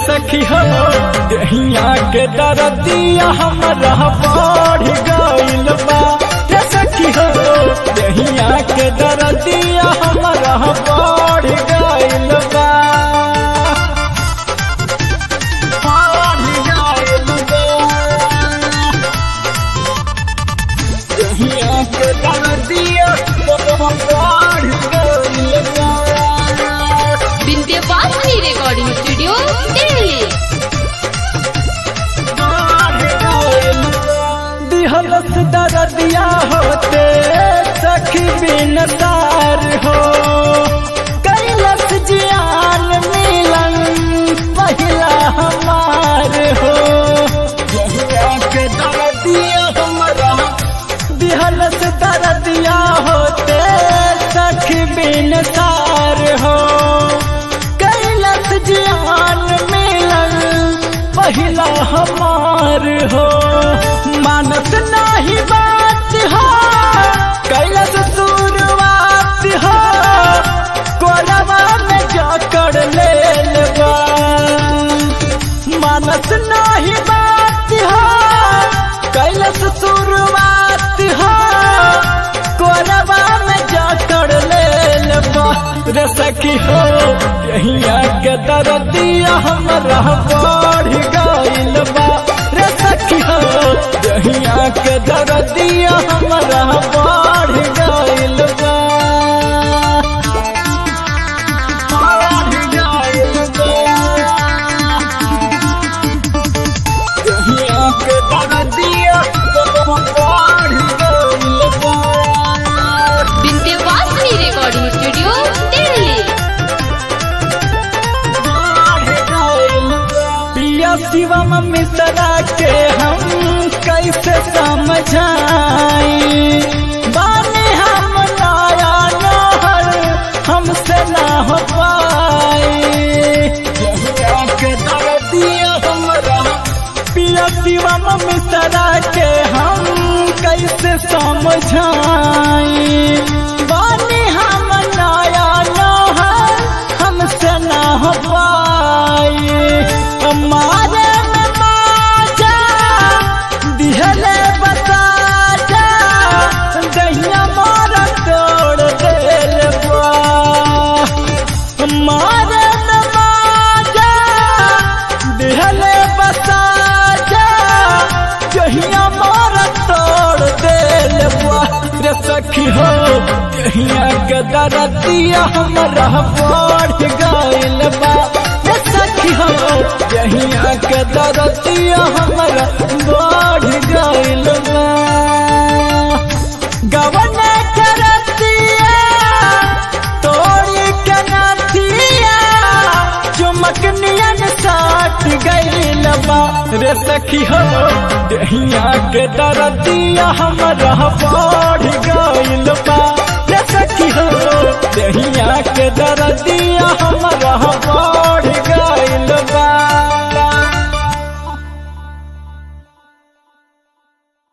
सखी हो दहिया के दरदिया हमरा बढ़ गइल बा रे सखी हो दहिया के दरदिया हमरा बढ़ गइल बा बढ़ गइल बा दहिया के दरदिया हमरा बढ़ गइल बा विंध्यवासिनी रिकॉर्डिंग स्टूडियो दिल्ली दिहलस दरदिया होते सखी बिन तार हो कैलस जियान मिलन पहिला हमार हो यहिया के दरदिया हमरा दिहलस दरदिया होते सखी बिन तार हो कैलस जियान मिलन पहिला हमार हो मानत नाही बात हो कैलस शुरुआत हो कोरवा में जाकर ले लेबा मानत नाही बात हो कैलस शुरुआत हो कोरवा में जाकर ले लेबा रे सखी हो यहिया के दरदिया हमरा बढ़ गइल बा रे सखी हो यहिया के दरदिया हमरा बढ़ गइल बा बढ़ गइल बा यहिया के दरदिया बढ़ गइल बा विंध्यवासिनी रिकॉर्डिंग स्टूडियो दिल्ली पिया शिवम मिश्रा के हम कैसे समझाई बानी हम नया नहर हमसे ना हो पाई यहिया के दर्दिया हमरा पिया शिवम मिश्रा के हम कैसे समझाई बानी हम नया नहर हमसे ना हो पाई हमारे में माजा दिहले बता जा दहिया मारा तोड़ देल बा हमारे में माजा दिहले बता जा दहिया मारा तोड़ देल बा रे सखी हो दहिया के दरदिया हमरा बढ़ गइल बा रे सखी हो दहिया के दरदिया हमरा बढ़ गइल बा गवन करतिया तोड़ी के नथिया चुमक नियन साट गइल बा रे सखी हो दहिया के दरदिया हमरा बढ़